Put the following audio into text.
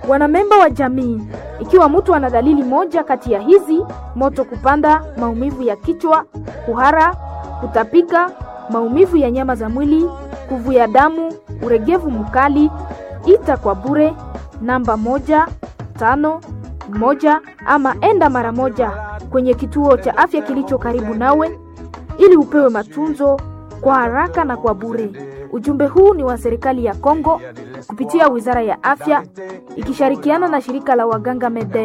Wanamemba wa jamii, ikiwa mtu ana dalili moja kati ya hizi: moto kupanda, maumivu ya kichwa, kuhara, kutapika, maumivu ya nyama za mwili, kuvuja damu, uregevu mkali, ita kwa bure namba moja tano moja ama enda mara moja kwenye kituo cha afya kilicho karibu nawe ili upewe matunzo kwa haraka na kwa bure. Ujumbe huu ni wa serikali ya Kongo kupitia Wizara ya Afya ikishirikiana na shirika la waganga Mede.